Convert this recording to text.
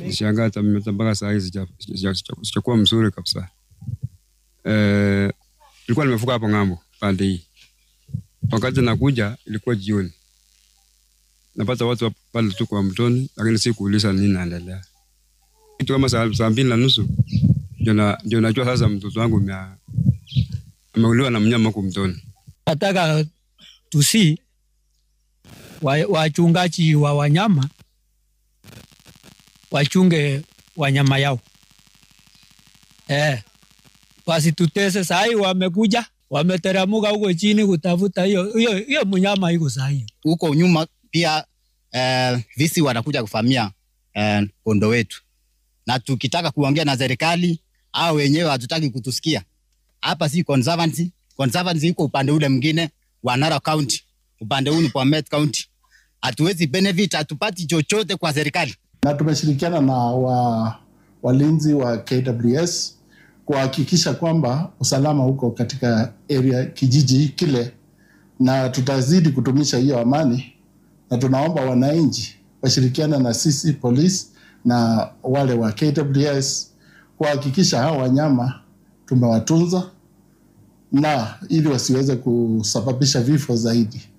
Nishangaa hata mimi hata mpaka saa hii sija- sija- sija- sijakuwa mzuri kabisa. Eh, nilikuwa nimevuka hapo ng'ambo pande hii, wakati nakuja ilikuwa jioni, napata watu wa- pale tu kwa mtoni, lakini si kuuliza nini naendelea. Kitu kama saa, saa mbili na nusu ndio na- ndio najua sasa mtoto wangu amea- ameuliwa na mnyama huku mtoni. nataka tusi wa- wachungaji wa wanyama wachunge wanyama yao eh, wasitutese. Sahii wamekuja wameteramuka huko chini kutafuta hiyo hiyo hiyo mnyama iko sahii. huko nyuma pia eh, visi wanakuja kuvamia eh, kondo wetu, na tukitaka kuongea na serikali au wenyewe hatutaki kutusikia. Hapa si conservancy, conservancy iko upande ule mwingine wa Narok County, upande huu ni Bomet County. Hatuwezi benefit, hatupati chochote kwa serikali. na tumeshirikiana na wa, walinzi wa KWS kuhakikisha kwamba usalama uko katika area kijiji kile, na tutazidi kutumisha hiyo amani, na tunaomba wananchi washirikiana na sisi polisi na wale wa KWS kuhakikisha hao wanyama tumewatunza na ili wasiweze kusababisha vifo zaidi.